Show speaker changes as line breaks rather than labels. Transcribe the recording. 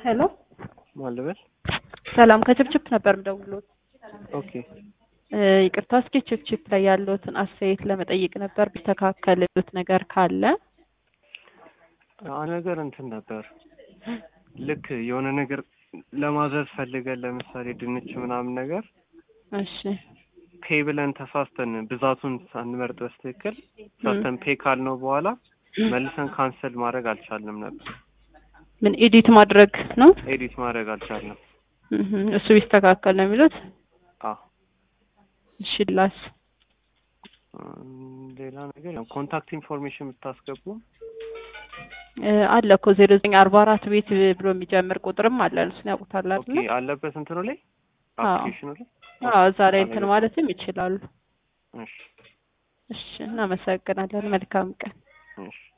ሄሎ
ማን ልበል?
ሰላም ከችፕችፕ ነበር የምደውልዎት።
ኦኬ
እ ይቅርታ እስኪ ችፕችፕ ላይ ያለዎትን አስተያየት ለመጠየቅ ነበር ቢስተካከል ያሉት ነገር ካለ
አ ነገር እንትን ነበር ልክ የሆነ ነገር ለማዘዝ ፈልገን ለምሳሌ ድንች ምናምን ነገር
እሺ
ፔ ብለን ተሳስተን ብዛቱን ሳንመርጥ በስትክክል ተሳስተን ፔ ካልነው በኋላ መልሰን ካንሰል ማድረግ አልቻልንም ነበር።
ምን ኤዲት ማድረግ ነው
ኤዲት ማድረግ አልቻልንም።
እህ እሱ ቢስተካከል ነው የሚሉት
አዎ
እሺ ላስ
እም፣ ሌላ ነገር ያው ኮንታክት ኢንፎርሜሽን ብታስገቡ
እ አለ እኮ ዜሮ ዘጠኝ አርባ አራት ቤት ብሎ የሚጀምር ቁጥርም አለ እሱን ያውቁታል
ኦኬ
አይደለ
አለበት እንትኑ ላይ
አዎ።
አፕሊኬሽኑ ላይ
አዎ እዛ ላይ እንትን ማለትም ይችላሉ
እሺ
እሺ እናመሰግናለን መልካም ቀን
እሺ